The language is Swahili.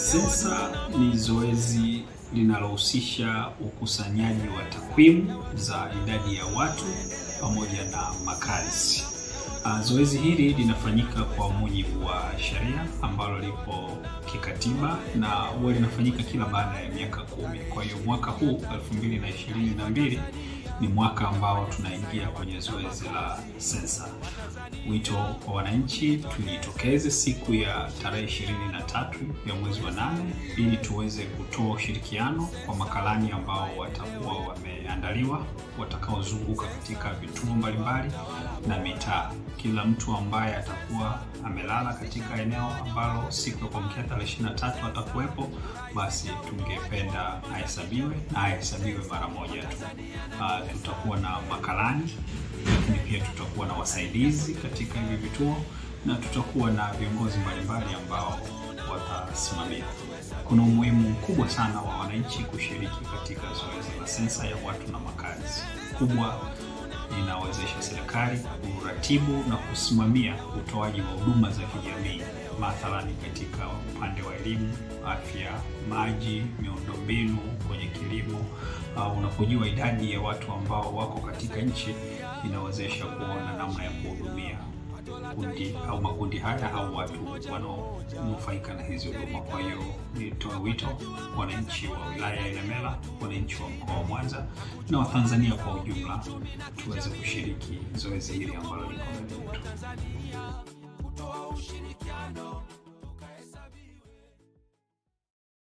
Sensa ni zoezi linalohusisha ukusanyaji wa takwimu za idadi ya watu pamoja na makazi. Uh, zoezi hili linafanyika kwa mujibu wa sheria ambalo lipo kikatiba na huwa linafanyika kila baada ya miaka kumi. Kwa hiyo mwaka huu 2022 ni mwaka ambao tunaingia kwenye zoezi la sensa. Wito kwa wananchi, tujitokeze siku ya tarehe ishirini na tatu ya mwezi wa nane ili tuweze kutoa ushirikiano kwa makalani ambao watakuwa wameandaliwa watakaozunguka katika vituo mbalimbali na mitaa. Kila mtu ambaye atakuwa amelala katika eneo ambalo siku ya kuamkia tarehe ishirini na tatu atakuwepo, basi tungependa ahesabiwe na ahesabiwe mara moja tu. Uh, tutakuwa na makalani lakini pia tutakuwa na wasaidizi katika hivi vituo na tutakuwa na viongozi mbalimbali ambao watasimamia. Kuna umuhimu mkubwa sana wa wananchi kushiriki katika zoezi la sensa ya watu na makazi. Kubwa inawezesha serikali kuratibu na kusimamia utoaji wa huduma za kijamii, mathalani katika upande wa elimu, afya, maji, miundombinu, kwenye kilimo. Uh, unapojua idadi ya watu ambao wako katika nchi inawezesha kuona namna ya kuhudumia kundi au makundi haya au watu wanaonufaika na hizi huduma. Kwa hiyo nitoe wito wananchi wa wilaya ya Ilemela, wananchi wa mkoa wa Mwanza na Watanzania kwa ujumla tuweze kushiriki zoezi hili ambalo liko mbele yetu.